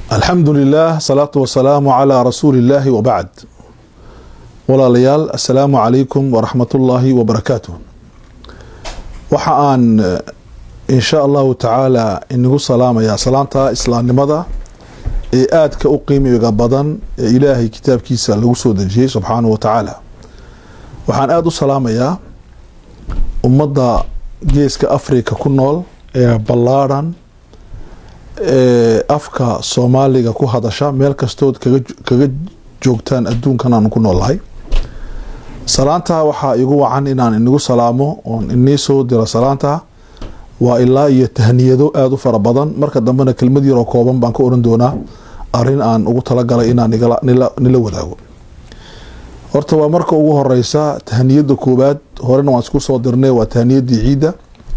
alxamdu lilah salaatu wasalaamu calaa rasuuli illaahi wabacd walaalayaal assalaamu calaykum waraxmatullaahi wabarakaatuh waxa aan insha allahu tacaala inagu salaamayaa salaanta islaamnimada ee aadka u qiimiga badan ee ilaahay kitaabkiisa lagu soo dejiyey subxaanahu wa tacaala waxaan aada u salaamayaa ummadda geeska africa ku nool ee ballaadhan ee afka soomaaliga ku hadasha meel kastood kaga joogtaan adduunkan aanu ku noolnahay salaanta waxaa igu wacan inaan inagu salaamo oon inii soo diro salaanta waa ilaa iyo tahniyado aada u fara badan marka dambena kelmad yaroo kooban baan ka oran doonaa arin aan ugu talagalay inaan nila wadaago horta waa marka ugu horeysa tahniyada koowaad horena waan isku soo dirnay waa tahniyadii ciidda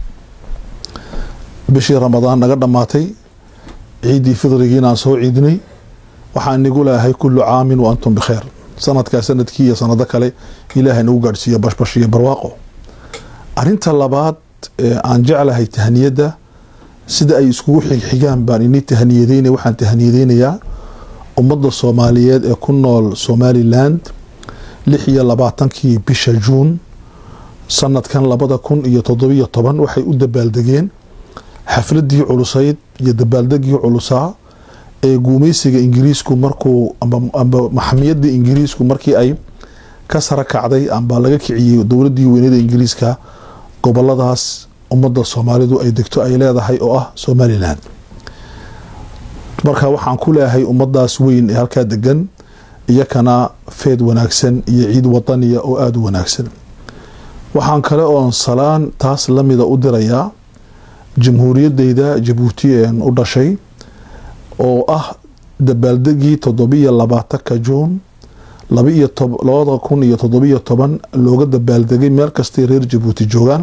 bishii ramadaan naga dhammaatay ciiddii fidrigiinaan soo ciidnay waxaan nigu leeyahay kullu caamin wa antum bikheer sanadkaa sanadkii iyo sanado kale ilaahay nagu gaadhsiiya bashbash iyo barwaaqo arinta labaad ee aan jeclahay tahniyadda sida ay iskugu xigxigaan baan ini tahniyadeyna waxaan tahniyadeynayaa ummadda soomaaliyeed ee ku nool somaliland lix iyo labaatankii bisha juun sanadkan labada kun iyo toddobiyo toban waxay u dabaaldegeen xafladii culusayd iyo dabaaldegii culusaa ee guumeysiga ingiriisku markuu amba maxamiyada ingiriisku markii ay ka sara kacday amba laga kiciyey dowladii weynada ingiriiska goboladaas ummadda soomaalidu ay degto ay leedahay oo ah somalilan marka waxaan ku leeyahay ummadaas weyn ee halkaa degan iyakana feed wanaagsan iyo ciid wadaniya oo aada u wanaagsan waxaan kale oon salaan taas lamida u dirayaa jamhuuriyadeyda jabuuti een u dhashay oo ah dabaaldegii toddobiyo labaatanka juun labada kun iyo toddobiyo toban looga dabaaldegay meel kastay reer jabuuti joogaan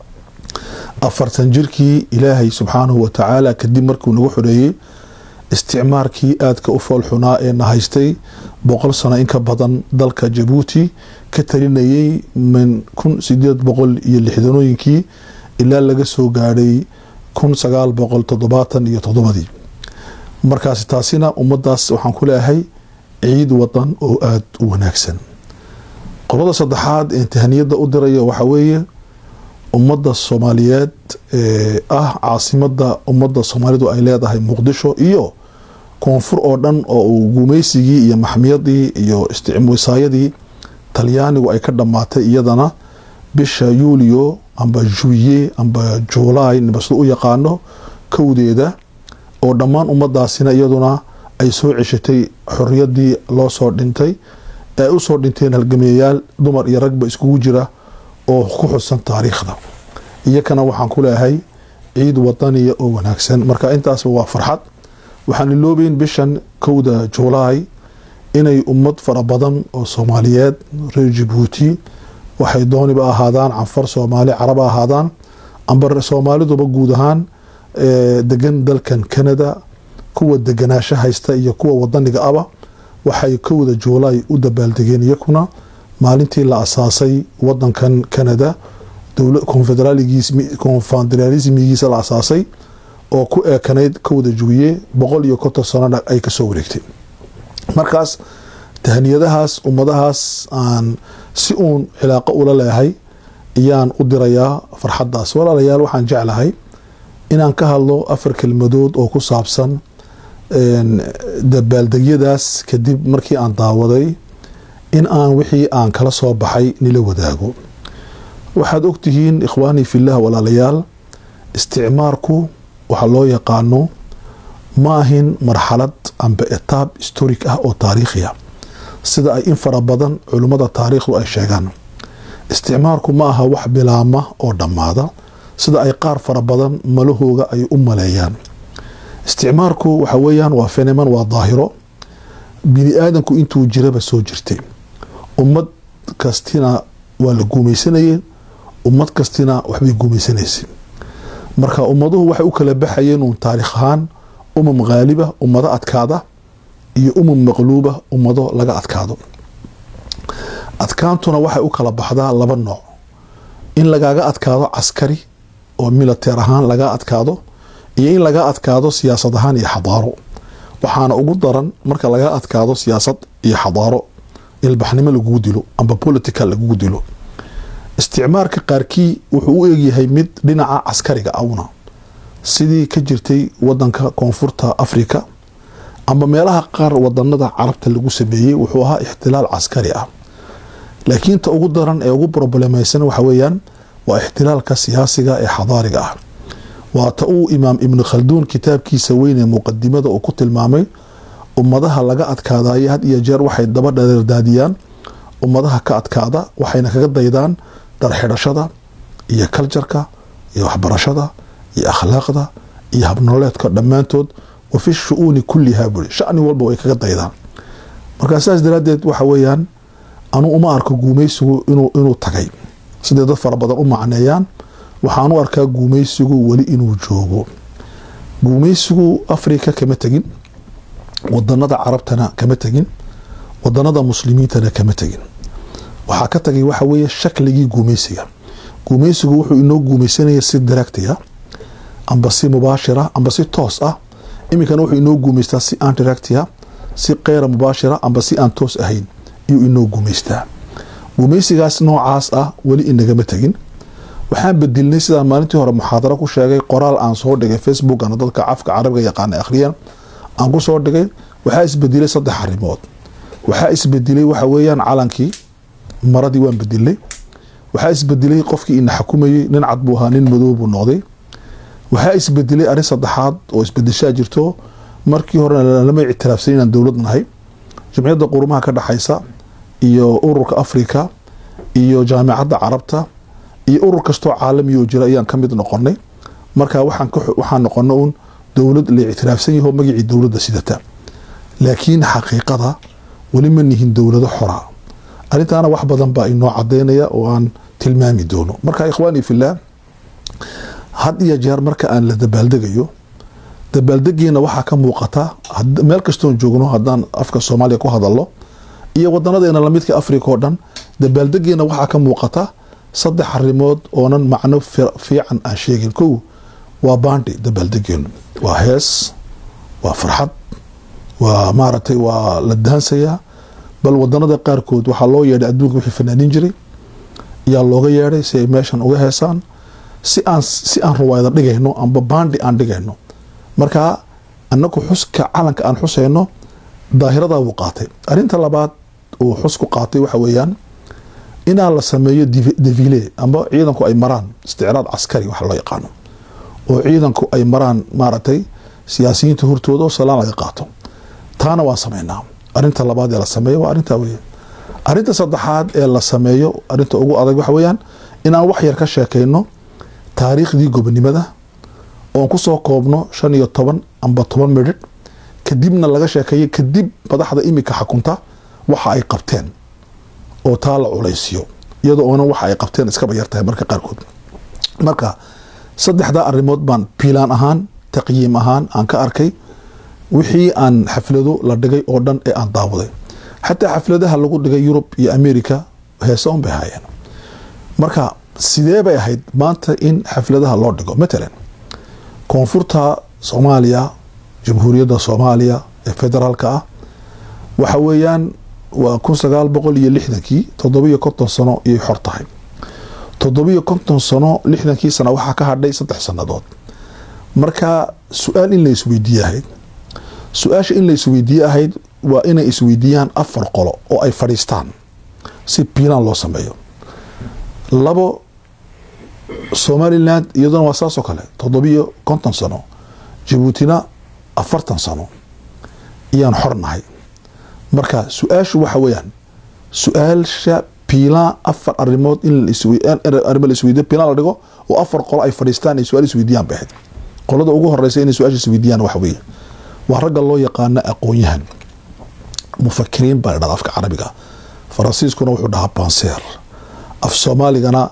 afartan jirkii ilaahay subxaanahu wa tacaala kadib markuu nagu xoreeyey isticmaarkii aadka u foolxunaa ee na haystay boqol sano inka badan dalka jabuuti ka talinayay min kun sideed boqol iyo lixdanooyinkii ilaa laga soo gaadhay kun sagaal boqol toddobaatan iyo toddobadii markaasi taasina ummadaas waxaan ku leeyahay ciid wadan oo aada u wanaagsan qolada saddexaad ee tahniyadda u dirayo waxaa weeye ummadda soomaaliyeed ee ah caasimada ummadda soomaalidu ay leedahay muqdisho iyo koonfur oo dhan oo uu guumeysigii iyo maxmiyadii iyo wisaayadii talyaanigu ay ka dhammaatay iyadana bisha yuulio amba juye amba juulaay nibasda u yaqaano kowdeeda oo dhammaan ummadaasina iyaduna ay soo ceshatay xoriyadii loo soo dhintay ee ay usoo dhinteen halgameeyayaal dumar iyo ragba iskugu jira oo ku xusan taariikhda iyakana waxaan ku leeyahay ciid wadaniya oo wanaagsan marka intaasba waa farxad waxaan iloobeyn bishan kowda juulaay inay ummad fara badan oo soomaaliyeed reer jabuuti waxay dooniba ahaadaan canfar soomaali carab ahaadaan amba soomaaliduba guud ahaan degan dalkan canada kuwa deganaasho haysta iyo kuwa wadaniga aba waxay kowda juulaay u dabaaldegeen iyakuna maalintii la asaasay wadankan canada konfederalismigiisa la asaasay oo ku eekanayd kowda juuye boqol iyo konton sanona ay kasoo wareegtay markaas tahniyadahaas ummadahaas aan si uun cilaaqo ula leehay ayaan u dirayaa farxaddaas walaalayaal waxaan jeclahay inaan ka hadlo afar kelmadood oo ku saabsan dabaaldegyadaas kadib markii aan daawaday in aan wixii aan kala soo baxay nila wadaago waxaad ogtihiin ikhwaanii filah walaalayaal isticmaarku waxaa loo yaqaano ma ahin marxalad amba etaab historic ah oo taariikhiya sida ay in fara badan culimmada taariikhdu ay sheegaan isticmaarku ma aha wax bilaama oo dhammaada sida ay qaar fara badan malahooga ay u maleeyaan isticmaarku waxa weeyaan waa fenomen waa daahiro bini aadanku intuu jiraba soo jirtay ummad kastina waa la guumeysanayeen ummad kastina waxbay guumeysanaysay marka ummaduhu waxay u kala baxayeen uun taariikh ahaan umam haaliba ummado adkaada iyo umam maqluuba ummado laga adkaado adkaantuna waxay u kala baxdaa laba nooc in lagaaga adkaado caskari oo militeer ahaan laga adkaado iyo in laga adkaado siyaasad ahaan iyo xadaaro waxaana ugu daran marka laga adkaado siyaasad iyo xadaaro ilbaxnimo lagugu dilo amba political lagugu dilo isticmaarka qaarkii wuxuu u egyahay mid dhinaca caskariga awna sidii ka jirtay wadanka koonfurta africa amba meelaha qaar wadanada carabta lagu sameeyey wuxuu ahaa ixtilaal caskari ah laakiin ta ugu daran ee ugu problemeysan waxa weeyaan waa ixtilaalka siyaasiga ee xadaariga ah waa ta uu imaam ibnu khalduun kitaabkiisa weyn ee muqadimada uu ku tilmaamay ummadaha laga adkaadayo had iyo jeer waxay daba dhareerdaadiyaan ummadaha ka adkaada waxayna kaga daydaan darxidhashada iyo kaljarka iyo waxbarashada iyo akhlaaqda iyo habnoleedka dhammaantood wa fi shu-uuni kullihaa buri shani walba way kaga daydaan markaa saas daraaddeed waxa weeyaan anu uma arko guumeysigu inuu tagay siday dad fara badan u macneeyaan waxaan u arkaa guumeysigu weli inuu joogo guumeysigu africa kama tegin wadanada carabtana kama tegin wadanada muslimiintana kama tegin waxaa ka tagay waxa weeye shakligii guumeysiga guumeysigu wuxuu inoo guumeysanaya si directiga amba si mubaashira amba si toos ah iminkana wuxuu inoo guumeystaa si aan directiga si keyra mubaashira amba si aan toos ahayn iyuu inoo guumeystaa guumeysigaas noocaas ah weli inagama tegin waxaan bedilnay sidaan maalintii hore muxaadaro ku sheegay qoraal aan soo dhigay facebookana dadka cafka carabiga yaqaana akhriyan aan ku soo dhigay waxaa isbedelay saddex arrimood waxaa isbedelay waxa weeyaan calankii maradii waan bedilnay waxaa isbedelay qofkii ina xukumayey nin cad buu ahaa nin madow buu noqday waxaa isbedelay arrin saddexaad oo isbedeshaa jirto markii horena lama ictiraafsan inaan dowlad nahay jamciyadda qurumaha ka dhexaysa iyo ururka africa iyo jaamicadda carabta iyo urur kastoo caalami oo jira ayaan ka mid noqonay marka waxaan noqona uun dowlad la ictiraafsan yaho magacii dowladda sidata laakiin xaqiiqada weli ma nihin dowlado xora arrintaana wax badan baa inoo cadaynaya oo aan tilmaami doono marka ikhwaani fillaah had iyo jeer marka aan la dabaaldegayo dabaaldegiina waxaa ka muuqata meel kastoon joogno haddaan afka soomaaliya ku hadalno iyo wadanadeena lamidka africa oo dhan dabaaldegiina waxaa ka muuqata saddex arrimood oonan macno fiican aan sheegin kow waa baandi dabaaldegeenu waa hees waa farxad waa maaragtay waa la daansayaa bal wadanada qaarkood waxaa loo yeedhay adduunka wixii fanaanin jiray yaa looga yeedhay si ay meeshan uga heesaan si aan si aan ruwaayada dhigayno amba baandi aan dhigayno marka anaku xuska calanka aan xusayno daahiradaa wuu qaatay arrinta labaad uu xus ku qaatay waxa weeyaan inaa la sameeyo devile amba ciidanku ay maraan isticraad caskari waxa loo yaqaano oo ciidanku ay maraan maaragtay siyaasiyiinta hortooda oo salaan laga qaato taana waan sameynaa arinta labaad ee la sameeyo waa arintaa weya arinta saddexaad ee la sameeyo arinta ugu adag waxa weeyaan inaan wax yar ka sheekayno taariikhdii gobonimada oon kusoo koobno shan iyo toban amba toban midhidh kadibna laga sheekeeyo kadib madaxda imika xakunta waxa ay qabteen oo taa la culaysiyo iyadoo oonan waxa ay qabteen iskaba yartahay marka qaarkood marka saddexdaa arrimood baan piilaan ahaan taqyiim ahaan aan ka arkay wixii aan xaflado la dhigay oo dhan ee aan daawaday xataa xafladaha lagu dhigay yurub iyo america heese un bay ahaayeen marka sidee bay ahayd maanta in xafladaha loo dhigo matalan koonfurta soomaaliya jamhuuriyadda soomaaliya ee federaalka ah waxa weeyaan waa kun sagaal boqol iyo lixdankii toddobiyo konton sano iyay xor tahay toddobiyo konton sano lixdankii sana waxaa ka hadhay saddex sannadood marka su-aal in la isweydiiye ahayd su-aasha in la isweydiiye ahayd waa inay isweydiiyaan afar qolo oo ay fadhiistaan si piilaan loo sameeyo labo somaliland iyaduna waa saasoo kale toddobiyo konton sano jabuutina afartan sano iyaan xor nahay marka su-aashu waxa weeyaan su-aasha piilaan afar arimood in arimo la isweydiyo piilaan la dhigo oo afar qolo ay fadhiistaan ay su-aal isweydiiyaan bay ahayd qolada ugu horeysa inay su-aasha isweydiiyaan waxa weeye waa ragga loo yaqaano aqoon-yahan mufakiriin baa la dhahda afka carabiga faransiiskuna wuxuu dhahaa banseer af soomaaligana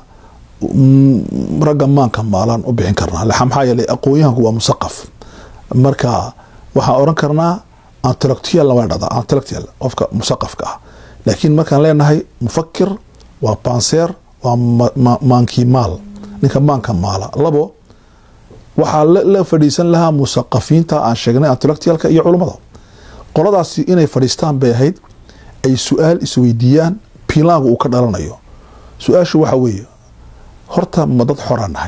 ragga maanka maalaan u bixin karnaa maxaa yeelay aqoon-yahanku waa musaqaf marka waxaan oran karnaa antellectual waa dhahdaa antellectual qofka musaqafka ah laakiin markaan leenahay mufakir waa banseer waa maankii maal ninka maanka maala labo waxaa la fadhiisan lahaa musaqafiinta aan sheegnay antellectualka iyo culummada qoladaasi inay fadhiistaan bay ahayd ay su-aal isweydiiyaan piilaangu uu ka dhalanayo su-aashu waxa weeye horta ma dad xoraan nahay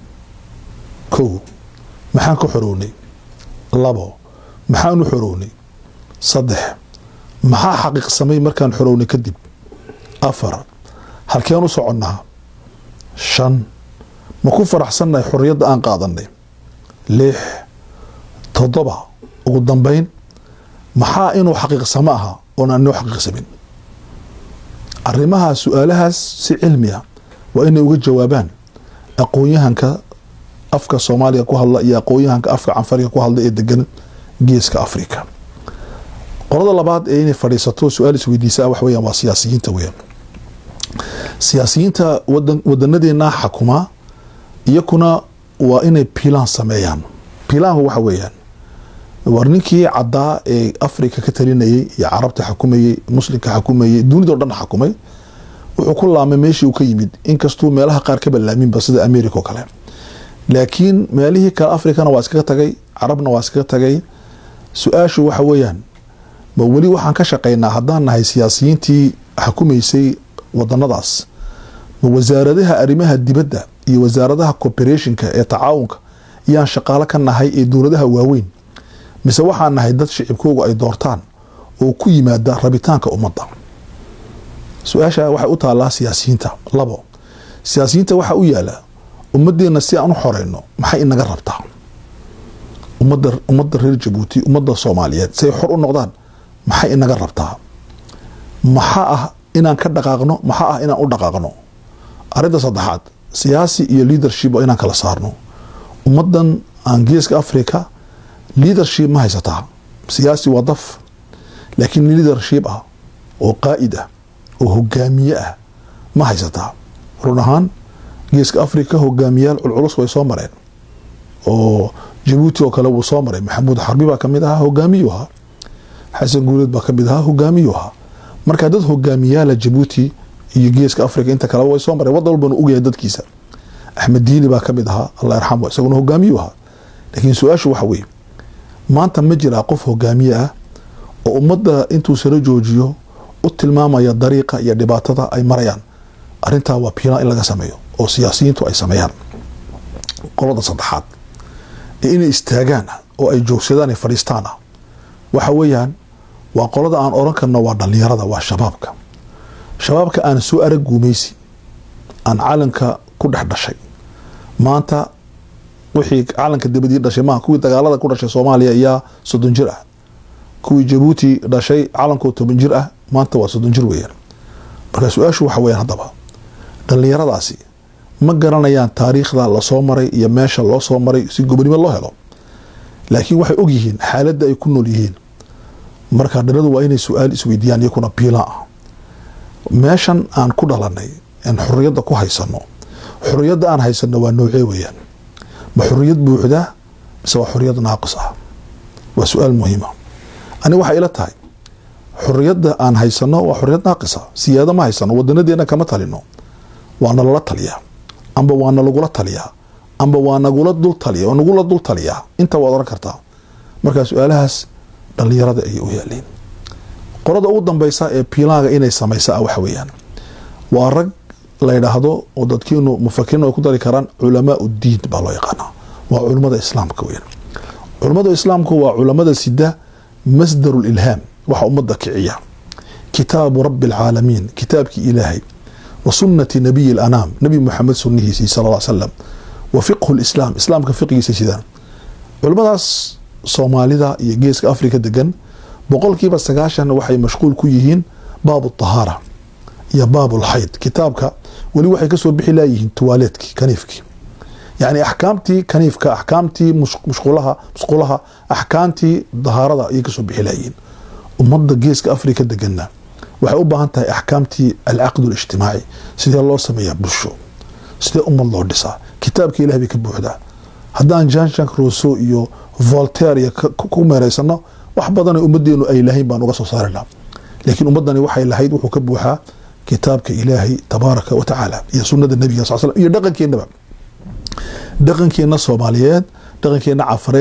kow maxaan ka xorownay labo maxaan u xorownay saddex maxaa xaqiiqsamay markaan xorownay kadib afar halkeen u soconnaa shan ma ku faraxsannahay xorriyadda aan qaadanay lix toddoba ugu dambayn maxaa inuu xaqiiqsamo aha oon aan inoo xaqiiqsamin arrimaha su-aalahaas si cilmi ah waa inay uga jawaabaan aqoon-yahanka afka soomaaliga ku hadla iyo aqoon-yahanka afka canfariga ku hadla ee degan geeska africa qolada labaad ee inay fadhiisato su-aal isweydiisa wax weeyaan waa siyaasiyiinta weeyaan siyaasiyiinta wadan wadanadeena xakuma iyakuna waa inay pilaan sameeyaan pilaanku waxa weeyaan war ninkii caddaa ee africa ka talinayay iyo carabta xakumayey muslimka xakumayey dunidao dhan xakumay wuxuu ku laamay meeshii uu ka yimid inkastuu meelaha qaar ka balaaminba sida america oo kale laakiin meelihii kale africana waa iskaga tagay carabna waa iskaga tagay su-aashu waxa weeyaan ma weli waxaan ka shaqaynaa haddaan nahay siyaasiyiintii xakumaysay wadanadaas ma wasaaradaha arrimaha dibadda iyo wasaaradaha cooperationka ee tacaawunka iyaan shaqaalo ka nahay ee dowladaha waaweyn mise waxaan nahay dad shicibkoogu ay doortaan oo ku yimaada rabitaanka ummadda su-aasha waxay u taallaa siyaasiyiinta labo siyaasiyiinta waxaa u yaala ummadeenna si aan u xoreyno maxay inaga rabtaa ummadda ummadda reer jabuuti ummadda soomaaliyeed si ay xor u noqdaan maxay inaga rabtaa maxaa ah inaan ka dhaqaaqno maxaa ah inaan u dhaqaaqno arrinta saddexaad siyaasi iyo leadership waa inaan kala saarno ummaddan aan geeska africa leadership ma haysataa siyaasi waa daf laakiin leadership ah oo qaa'id ah oo hogaamiye ah ma haysataa run ahaan geeska africa hogaamiyaal culculus way soo mareen oo jabuuti oo kale wuu soo maray maxamuud xarbi baa kamid ahaa hogaamiyu ahaa xasan guuleed baa kamid ahaa hogaamiyu ahaa marka dad hogaamiyaala jabuuti iyo geeska africa inta kaleba way soo mareen wadan walbana ogyahay dadkiisa axmed diini baa kamid ahaa allah yarxamu isaguna hogaamiyu ahaa laakiin su-aashu waxa weeye maanta ma jiraa qof hogaamiye ah oo ummadda intuu sala joojiyo u tilmaamaya dariiqa iyo dhibaatada ay marayaan arrintaa waa piilaan in laga sameeyo oo siyaasiyiintu ay sameeyaan qolada saddexaad ee inay istaagaan oo ay joogsadaan ay fadhiistaan ah waxa weeyaan waa qolada aan oran karno waa dhallinyarada waa shabaabka shabaabka aan soo arag guumaysi aan calanka ku dhex dhashay maanta wixii calanka dibadii dhashay maaha kuwii dagaalada ku dhashay soomaaliya ayaa soddon jir ah kuwii jabuuti dhashay calankoo toban jir ah maanta waa soddon jir weeyaan marka su-aashu waxa weyaan haddaba dhallinyaradaasi ma garanayaan taariikhda lasoo maray iyo meesha loo soo maray si gobonimo loo helo laakiin waxay og yihiin xaaladda ay ku nool yihiin marka dhaladu waa inay su-aal isweydiiyaan iyakuna piila ah meeshan aan ku dhalanay aan xorriyadda ku haysano xorriyadda aan haysano waa noocee weeyaan ma xorriyad buuxda mise waa xorriyad naaqis ah waa su-aal muhiima ani waxay ila tahay xorriyadda aan haysano waa xorriyad naaqisa siyaado ma haysano wadanadeena kama talino waa nalala taliyaa amba waa nalagula taliyaa amba waa nagula dul taliya waa nagula dul taliyaa inta waad oran kartaa markaa su-aalahaas dhallinyarada ayay u yaaliin qolada ugu dambeysa ee piilaaga inay samaysa ah waxa weeyaan waa rag la yidhaahdo oo dadkiinu mufakiriin ay ku dari karaan culamaa uddiin baa loo yaqaanaa waa culummada islaamka weyaan culummada islaamku waa culamada sida masdaru lilhaam waxa ummadda kiciya kitaabu rabbi alcaalamiin kitaabkii ilaahay wa sunnati nabiyi alanaam nabi muxamed sunnihiisii sal ll slam wa fiqhu lislaam islaamka fiqigiisa sidaan culimmadaas soomaalida iyo geeska afrika degan boqolkiiba sagaashan waxay mashquul ku yihiin baabu tahaara iyo baabulxayd kitaabka weli waxay kasoo bixi laayihiin tuwaaleedkii kaniifkii yacni axkaamtii kaniifka axkaamtii mushqulaha musqulaha axkaamtii dahaarada ayay kasoo bixi laayihiin ummadda geeska afrika deganna waxay u baahan tahay axkaamtii alcaqd alijtimaaci sidee loo sameeyaa bulsho sidee ummad loo dhisaa kitaabka ilah bay ka buuxdaa haddaan jean jank rousseau iyo voltaire iyo ku meereysano wax badanoo ummadeenu ay lahayn baan uga soo saarina laakiin ummadani waxay lahayd wuxuu ka buuxaa kitaabka ilaahay tabaaraka wa tacaala iyo sunada nabiga sal slam iyo dhaqankeenaba dhaqankeenna soomaaliyeed dhaqankeenna cafareed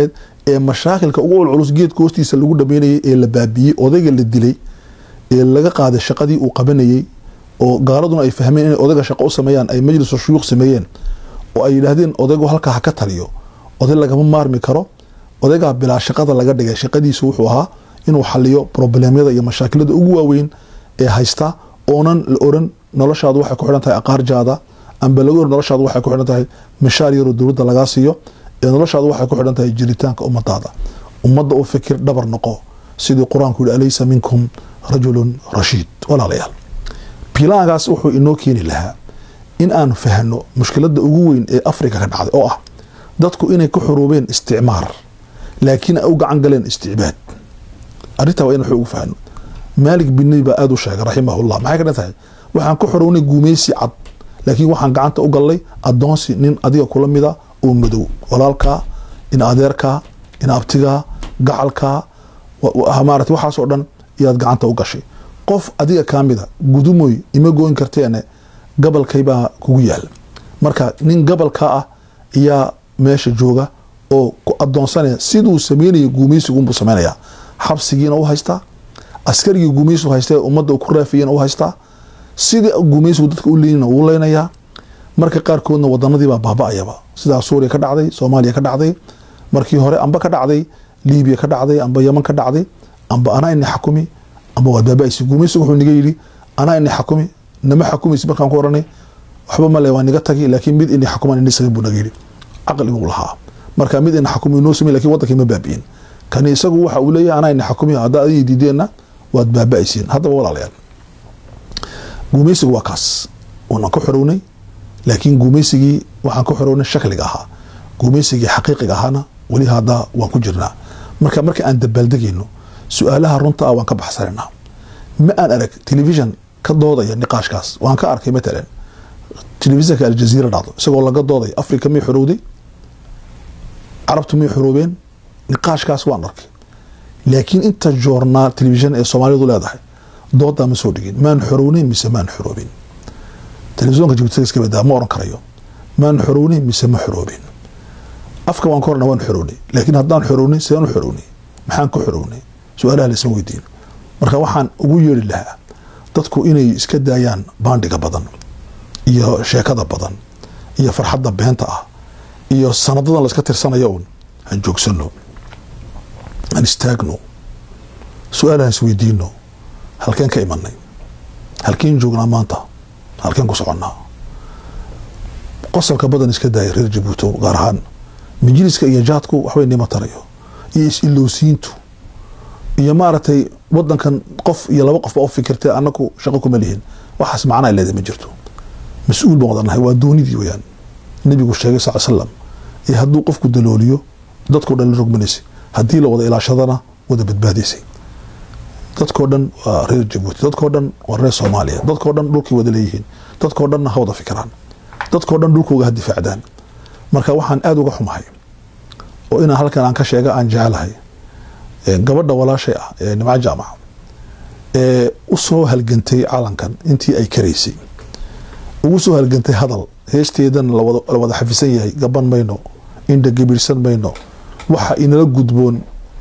ee mashaakilka ugu culculus geedka hoostiisa lagu dhameynayay ee la baabiyey odayga la dilay ee laga qaaday shaqadii uu qabanayey oo gaaladuna ay fahmeen inay odayga shaqo u sameeyaan ay majlisu shuyuuq sameeyeen oo ay yidhaahdeen odaygu halkaa ha ka taliyo oday lagama maarmi karo odaygaa bilaa shaqada laga dhigay shaqadiisu wuxuu ahaa inuu xaliyo problemyada iyo mashaakilada ugu waaweyn ee haysta oonan la oran noloshaadu waxay ku xidhan tahay aqaarjaada amba laga oran noloshaadu waxay ku xidhan tahay mishaar yaroo dowladda lagaa siiyo ee noloshaadu waxay ku xidhan tahay jiritaanka ummadaada ummadda u fikir dhabar noqo sidii qur-aanku yihi alaysa minkum rajulun rashiid walaalayaal bilaankaas wuxuu inoo keeni lahaa in aan fahno mushkiladda ugu weyn ee afrika ka dhacday oo ah dadku inay ku xuruubeen isticmaar laakiin ay u gacan galeen isticbaad arrintaa waa in waxu ugu fahno maalik binnabi baa aada u sheegay raximahullah maxay ka dhan tahay waxaan ku xuruwnay guumeysi cad laakiin waxaan gacanta u gallay addoonsi nin adiga kula mida oo madow walaalkaa in adeerkaa in abtigaa gacalkaa maarata waxaasoo dhan iyaad gacanta u gashay qof adiga kaa mida gudumoy ima gooyn karteene gabalkaybaa kugu yaal marka nin gabalkaa ah ayaa meesha jooga oo ku adoonsanaya siduu sameynaya guumeysigunbuu sameynaya xabsigiina u haystaa askarigii guumeysigu haysta ummadda ku raafiyena u haystaa sidii guumeysigu dadka u leynina wuu leynayaa marka qaarkoodna wadanadiibaa baaba-ayaba sidaa suuriya ka dhacday soomaaliya ka dhacday markii hore amba ka dhacday libiya ka dhacday amba yaman ka dhacday amba anaa ini xakumi amba waad baaba-aysi guumeysigu wuxuu niga yidhi anaa ini xakumi nama xakumaysi markaan ku oranay waxba male waa niga tagi laakiin mid ini xakumaan ini sameyn buu naga yidhi caqliguu lahaa marka mid ina xakumi noo samey lakin wadankii ma baabi'in kani isagu waxa uu leeyahay anaa ina xakumi haddaa adiga diideenna waad baaba-aysiin haddaba walaalayaal guumeysigu waa kaas unan ka xorownay laakiin guumeysigii waxaan ka xorownay shakliga ahaa guumeysigii xaqiiqiga ahaana weli haddaa waan ku jirnaa marka marka aan dabaaldegayno su-aalaha runta ah waan ka baxsanaynaa ma aan arag telefishon ka doodaya niqaashkaas waan ka arkay matalan telefisonka aljaziira dhacdo isagoo laga dooday africa may xorowday carabtu may xoroobeen niqaashkaas waan arkay laakiin inta joornaal telefishon ee soomaalidu leedahay doodaa ma soo dhigin maan xorowneyn mise maan xoroobin telefisonka jibuutiska badaa ma oran karayo maan xorowneyn mise ma xoroobin afka waan ka horna waan xorownay laakiin haddaan xorownay sidaan u xorownay maxaan ka xorownay su-aalaha laisma weydiin marka waxaan ugu yeeri lahaa dadku inay iska daayaan baandhiga badan iyo sheekada badan iyo farxadda beenta ah iyo sanadadan la iska tirsanayo un han joogsano han istaagno su-aalahan isweydiino halkeen ka imanay halkeen joognaa maanta halkeen ku soconnaa qosolka badan iska daaya reer jabuuto gaar ahaan majliska iyo jaadku waxbay nima tarayo iyo is-ilowsiintu iyo maaragtay wadankan qof iyo laba qof baa u fikirtay anaku shaqo kuma lihin waxaas macnaa leedahay ma jirto mas-uul baan wadanahay waa doonidii weyaan nabigu sheegay sal slam ee hadduu qofku dalooliyo dadkao dhan la rogmanaysay haddii la wada ilaashadana wada badbaadaysay dadkao dhan waa reer jabuuti dadkao dhan waa reer soomaaliya dadkao dhan dhulkay wada leeyihiin dadkao dhanna ha wada fikiraan dadkao dhan dhulkooga ha difaacdaan marka waxaan aada uga xumahay oo inaan halkan aan ka sheega aan jecelahay gabadha walaashay ah ee nimco jaamac ee u soo halgantay calankan intii ay karaysay ugu soo halgantay hadal heesteedan la wada xafisan yahay gaban mayno indha gabiirsan mayno waxa inala gudboon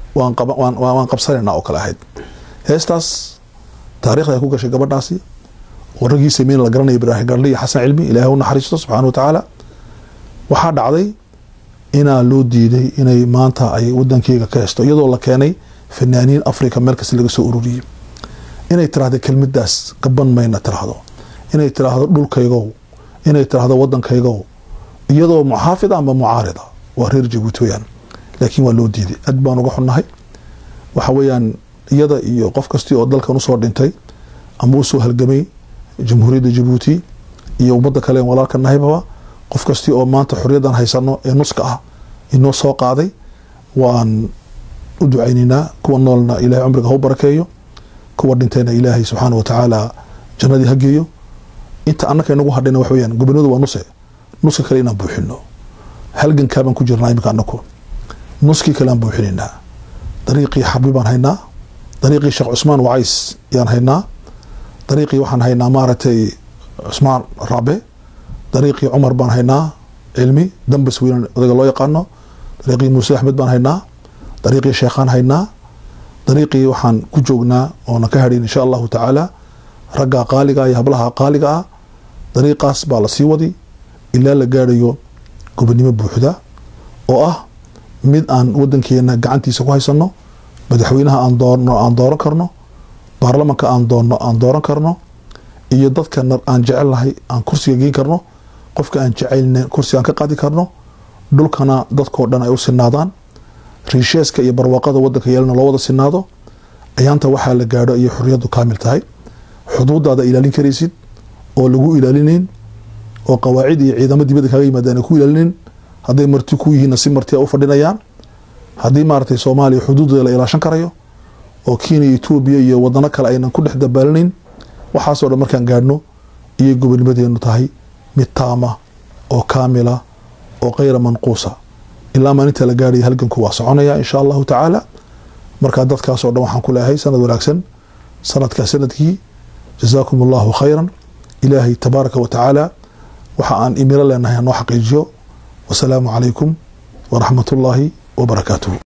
waan qabsanaynaa oo kale ahayd heestaas taarikhda ay ku gashay gabadhaasi oo raggii sameyn la garanaya ibraahim garli iyo xasan cilmi ilaahay u naxariisto subxana wa tacaala waxaa dhacday inaa loo diiday inay maanta ay wadankeyga ka hesto iyadoo la keenay fanaaniin africa meel kasta laga soo ururiyey inay tiraahdo kelmadaas gaban mayna tiraahdo inay tiraahdo dhulkaygow inay tiraahdo wadankaygow iyadoo muxaafida amba mucaarida waa reer jabuuti weyaan laakiin waa loo diiday aad baan uga xunnahay waxa weeyaan iyada iyo qof kastii oo dalkan usoo dhintay ama usoo halgamay jamhuuriyadda jabuuti iyo ummadda kale en walaalka nahaybaba qof kastii oo maanta xorriyaddan haysano ee nuska ah inoo soo qaaday waan u ducaynaynaa kuwa noolna ilahay cumriga ha u barakeeyo kuwa dhintayna ilaahay subxaana wa tacaala jannadii ha geeyo inta annaka inagu hadhayna wax weyaan gobonadu waa nuse nuska kale inaan buuxino halgankaabaan ku jirnaa iminka anaku nuskii kale aan buuxinaynaa dariiqii xarbi baan haynaa dariiqii sheekh cusmaan wacays yaan haynaa dariiqii waxaan haynaa maaragtay cusmaan rabe dariiqii cumar baan haynaa cilmi dambas weynan odaga loo yaqaano dariiqii muuse axmed baan haynaa dariiqii sheekhaan haynaa dariiqii waxaan ku joognaa oona ka hadhin insha allahu tacaala ragga qaaliga iyo hablaha qaaliga ah dariiqaas baa la sii wadi ilaa la gaadhayo gobonimo buuxda oo ah mid aan wadankeena gacantiisa ku haysano madaxweynaha aan doorno aan dooran karno baarlamanka aan doonno aan dooran karno iyo dadka aan jecelnahay aan kursiga geen karno qofka aan jecelna kursiga aan ka qaadi karno dhulkana dadkoo dhan ay u sinaadaan riisheeska iyo barwaaqada wadanka yeelana loo wada sinaado ayaanta waxaa la gaadho iyo xorriyaddu kaamil tahay xuduudaada ilaalin karaysid oo lagu ilaalinayn oo qawaacid iyo ciidamo dibadda kaaga yimaadaan ay ku ilaalinayn hadday marti ku yihiinna si marti a u fadhinayaan haddii maaragtay soomaaliya xuduudeeda la ilaashan karayo oo kenya etoobiya iyo wadano kale aynan ku dhex dabaalinayn waxaasoo dhan markaan gaadhno iyo gobonimadeenu tahay mid taama oo kaamila oo kayra manquusa ilaa maalinta la gaadhaya halganku waa soconaya insha allahu tacaala markaa dadkaasoo dhan waxaan ku leeyahay sanad wanaagsan sanadkaa sanadkii jazaakum allahu khayran ilaahay tabaaraka wa tacaala waxa aan imilo leenahay hanoo xaqiijiyo wasalaamu calaykum waraxmat ullaahi wabarakaatuhu